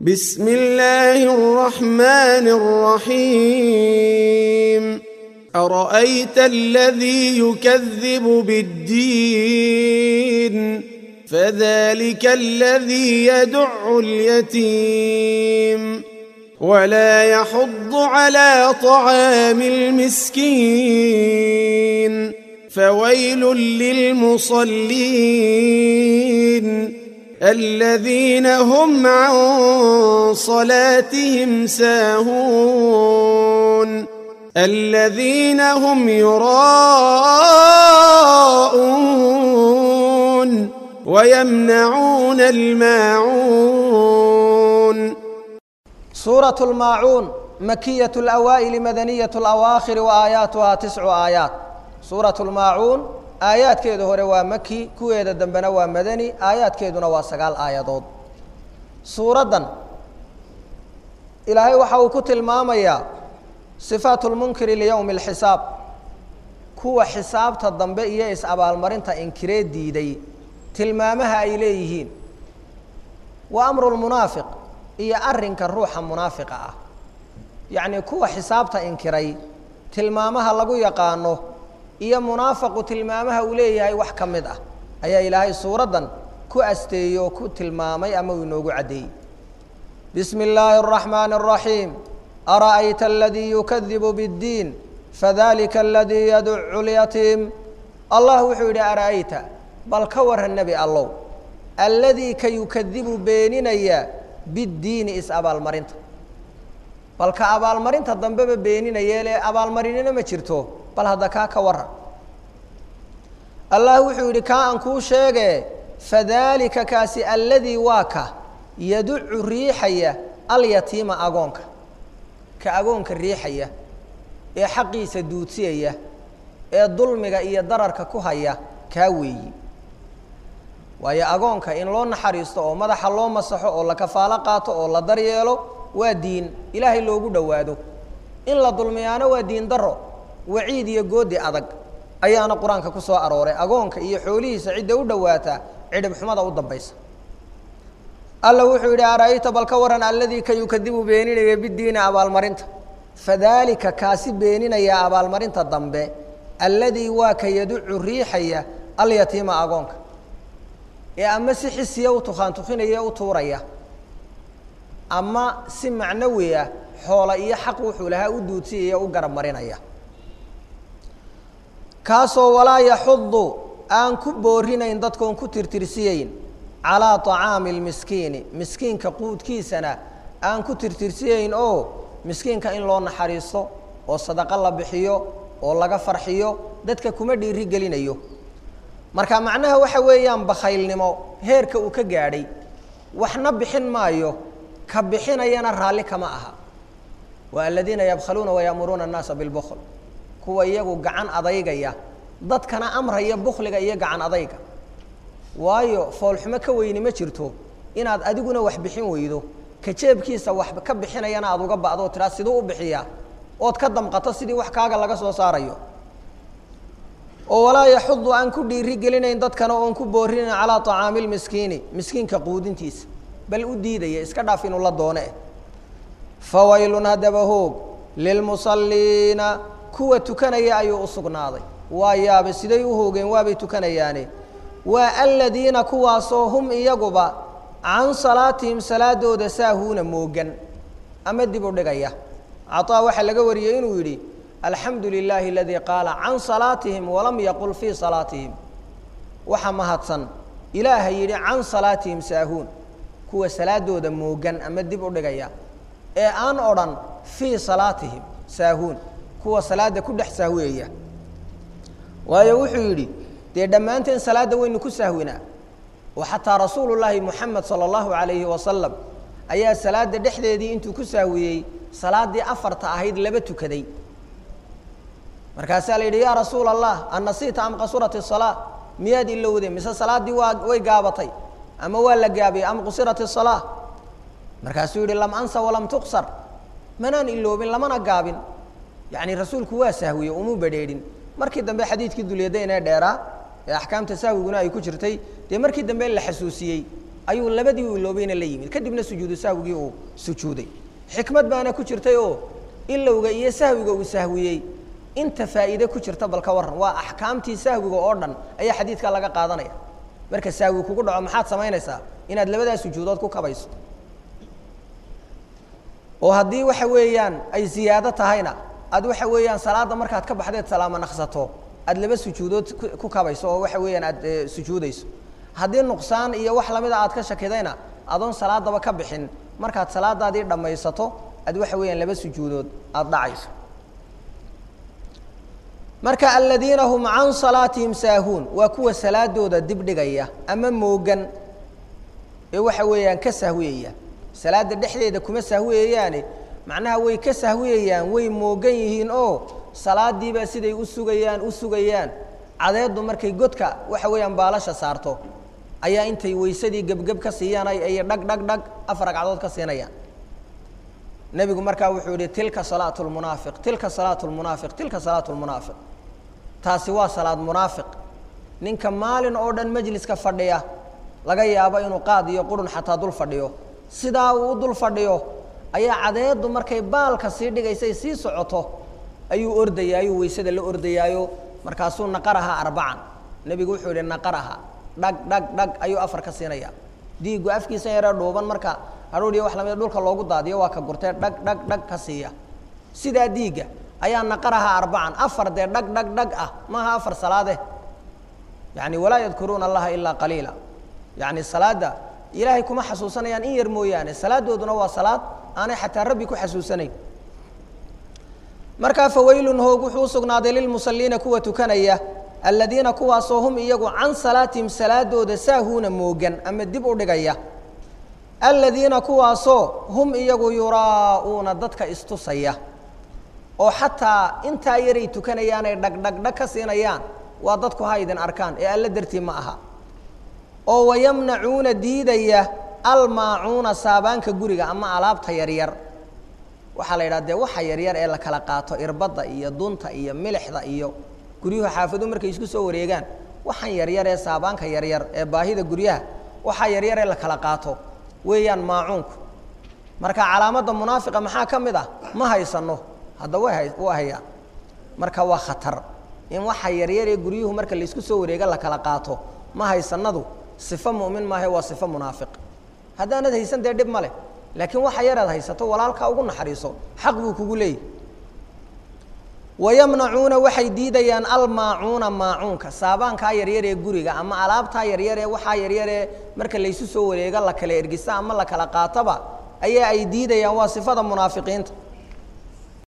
بسم الله الرحمن الرحيم ارايت الذي يكذب بالدين فذلك الذي يدع اليتيم ولا يحض على طعام المسكين فويل للمصلين الذين هم عن صلاتهم ساهون الذين هم يراءون ويمنعون الماعون سورة الماعون مكية الأوائل مدنية الأواخر وآياتها تسع آيات سورة الماعون aayaadkeedu hore waa maki kuweeda dambena waa madani aayaadkeeduna waa sagaal aayadood suuraddan ilaahay waxa uu ku tilmaamayaa sifaatu lmunkiri liyowmi alxisaab kuwa xisaabta dambe iyo is-abaalmarinta inkiree diiday tilmaamaha ay leeyihiin wa amru lmunaafiq iyo arrinka ruuxa munaafiqa ah yacnii kuwa xisaabta inkiray tilmaamaha lagu yaqaano iyo munaafaqu tilmaamaha uu leeyahay wax ka mid ah ayaa ilaahay suuraddan ku asteeyey oo ku tilmaamay ama uu inoogu caddeeyey bismi illaahi الraxmaani الraxiim ara'ayta aladii yukadibu bاddiin fadalika aladii yaducu lyatiim allah wuxuu yidhi ara'ayta bal ka waran nebi allow alladii ka yukadibu beeninaya biddiini is-abaalmarinta balka abaalmarinta dambeba beeninayeele abaalmarinina ma jirto bal hadda kaa ka waran allah wuxuu yidhi kaa aan kuu sheege fadaalika kaasi alladii waa ka yaducu riixaya alyatiima agoonka ka agoonka riixaya ee xaqiisa duudsiyaya ee dulmiga iyo dararka ku haya kaa weeyi waayo agoonka in loo naxariisto oo madaxa loo masaxo oo la kafaalo qaato oo la daryeelo waa diin ilaahay loogu dhowaado in la dulmiyaano waa diin daro waciid iyo goodi adag ayaana qur-aanka ku soo arooray agoonka iyo xoolihiisa cidda u dhowaataa cidhib xumada u dambaysa alla wuxuu yidhi ara'ayta bal ka waran alladii ka yukadibu beeninaya bidiini abaalmarinta fadaalika kaasi beeninaya abaalmarinta dambe alladii waa ka yaducu riixaya alyatiima agoonka ee ama si xisiya u tukaantukinaya u tuuraya ama si macnawi ah xoola iyo xaq wuxuu lahaa u duudsiyaya u garab marinaya kaasoo walaa yaxudu aan ku boorinayn dadkoon ku tirtirsiyeyn calaa طacaami اlmiskiini miskiinka quudkiisana aan ku tirtirsiyeyn oo miskiinka in loo naxariisto oo sadaqo la bixiyo oo laga farxiyo dadka kuma dhiiri gelinayo marka macnaha waxa weeyaan bakhaylnimo heerka uu ka gaadhay waxna bixin maayo ka bixinayana raalli kama aha waa aladiina yabkhaluuna wayaamuruuna الnaasa biاlbkl kuwa iyagu gacan adaygaya dadkana amraya bukliga iyo gacan adayga waayo foolxumo ka weyni ma jirto inaad adiguna wax bixin weydo ka jeebkiisa wax ka bixinayana aad uga ba'do tiraa siduu u bixiyaa ood ka damqato sidii wax kaaga laga soo saarayo oo walaa yaxudu aan ku dhiiri gelinayn dadkana oon ku boorinayn calaa طacaami اlmiskiini miskiinka quudintiisa bal u diidaya iska dhaaf inuu la doone fawaylun haddaba hoog lilmusaliina kuwa tukanaya ayuu u sugnaaday waa yaabe siday u hoogeen waabay tukanayaane waa aladiina kuwaasoo hum iyaguba can salaatihim salaadooda saahuuna moogan ama dib u dhigaya caطaa waxaa laga wariyey inuu yidhi alxamdu lilaahi aladii qaala can salaatihim walam yaqul fii salaatihim waxa mahadsan ilaaha yidhi can salaatihim saahuun kuwa salaadooda moogan ama dib u dhigaya ee aan odhan fii salaatihim saahuun kuwa salaada ku dhex sahwiyaya waayo wuxuu yidhi dee dhammaanteen salaadda waynu ku sahwinaa oo xataa rasuulu llaahi moxamed sala allahu alayhi wasalam ayaa salaadda dhexdeedii intuu ku sahwiyey salaaddii afarta ahayd laba tukaday markaasaa la yidhi yaa rasuula allah annasiita am qasurat isalaa miyaad ilowday mise salaaddii waa way gaabatay ama waa la gaabiyey am qusirat isalaa markaasuu yidhi lam ansa walam tuqsar manaan iloobin lamana gaabin yacni rasuulku waa sahwiye umuu badheedhin markii dambe xadiidkii dulyadayn ee dheeraa ee axkaamta sahwiguna ay ku jirtay dee markii dambe la xasuusiyey ayuu labadii u iloobayna la yimid kadibna sujuudu sahwigii uu sujuuday xikmad baana ku jirtay oo ilowga iyo sahwiga uu sahwiyey inta faa'iide ku jirta bal ka warran waa axkaamtii sahwiga oo dhan ayaa xadiidkaa laga qaadanaya marka sahwi kugu dhaco maxaad samaynaysaa inaad labadaas sujuudood ku kabayso oo haddii waxa weeyaan ay ziyaado tahayna aad waxa weeyaan salaadda markaad ka baxdeed salaamo naqsato aad laba sujuudood ku kabayso oo waxa weeyaan aad sujuudayso haddii nuqsaan iyo wax lamida aad ka shakidayna adoon salaadaba ka bixin markaad salaadaadii dhammaysato aad waxa weeyaan laba sujuudood aada dhacayso marka aladiina hum can salaatihim saahuun waa kuwa salaadooda dibdhigaya ama moogan ee waxa weeyaan ka sahwiyaya salaada dhexdeeda kuma sahwiyayaane macnaha way ka sahwiyayaan way moogan yihiin oo salaadiibaa siday u sugayaan u sugayaan cadeeddu markay godka waxa weeyaan baalasha saarto ayaa intay weysadii gebgeb ka siiyaan ay dhag dhag dhag afar ragcadood ka siinayaan nebigu markaa wuxuu yihi tilka salaatu lmunaafiq tilka salaatu lmunaafiq tilka salaatu lmunaafiq taasi waa salaad munaafiq ninka maalin oo dhan majliska fadhiya laga yaabo inuu qaad iyo qurun xataa dul fadhiyo sidaa uu u dul fadhiyo ayaa cadeeddu markay baalka sii dhigaysay sii socoto ayuu ordayaayo weysada la ordayaayo markaasuu naqaraha arbacan nebigu wuxuu yihi naqaraha dhag dhag dhag ayuu afar ka siinaya diigu afkiisa yaree dhuuban marka hadhuudhiyo wax lamida dhulka loogu daadiyo waa ka gurtee dhag dhag dhag ka siiya sidaa diigga ayaa naqaraha arbacan afar dee dhag dhag dhag ah maaha afar salaade yani walaa yadkuruuna allaha ilaa qaliila yani salaadda ilaahay kuma xasuusanayaan in yar mooyaane salaadooduna waa salaad aanay xataa rabbi ku xasuusanayn markaa fawaylun hoog wuxuu usugnaaday lilmusaliina kuwa tukanaya aladiina kuwaasoo hum iyagu can salaatihim salaadooda saahuuna moogan ama dib u dhigaya aladiina kuwaasoo hum iyagu yuraa'uuna dadka istusaya oo xataa intaa yaray tukanayaanay dhagdhagdhag ka siinayaan waa dadku ha idin arkaan ee alla dartii ma aha oo wayamnacuuna diidaya almaacuuna saabaanka guriga ama alaabta yaryar waxaa la yidhaha dee waxa yaryar ee la kala qaato irbadda iyo dunta iyo milixda iyo guryuhu xaafadu markay isku soo wareegaan waxaan yaryar ee saabaanka yaryar ee baahida guryaha waxaa yaryar ee la kala qaato weeyaan maacuunku marka calaamadda munaafiqa maxaa ka mid ah ma haysano hadda way hay waa hayaa marka waa khatar in waxa yaryar ee guryuhu marka laysku soo wareega la kala qaato ma haysanadu sifo mu'min maahe waa sifo munaafiq haddaanad haysan dee dhib ma leh laakiin waxa yaraad haysato walaalkaa ugu naxariiso xaq buu kugu leeyahy wayamnacuuna waxay diidayaan almaacuuna maacuunka saabaankaa yaryar ee guriga ama alaabtaa yaryar ee waxaa yaryar ee marka laysu soo wareega la kala ergisa ama la kala qaatoba ayaa ay diidayaan waa sifada munaafiqiinta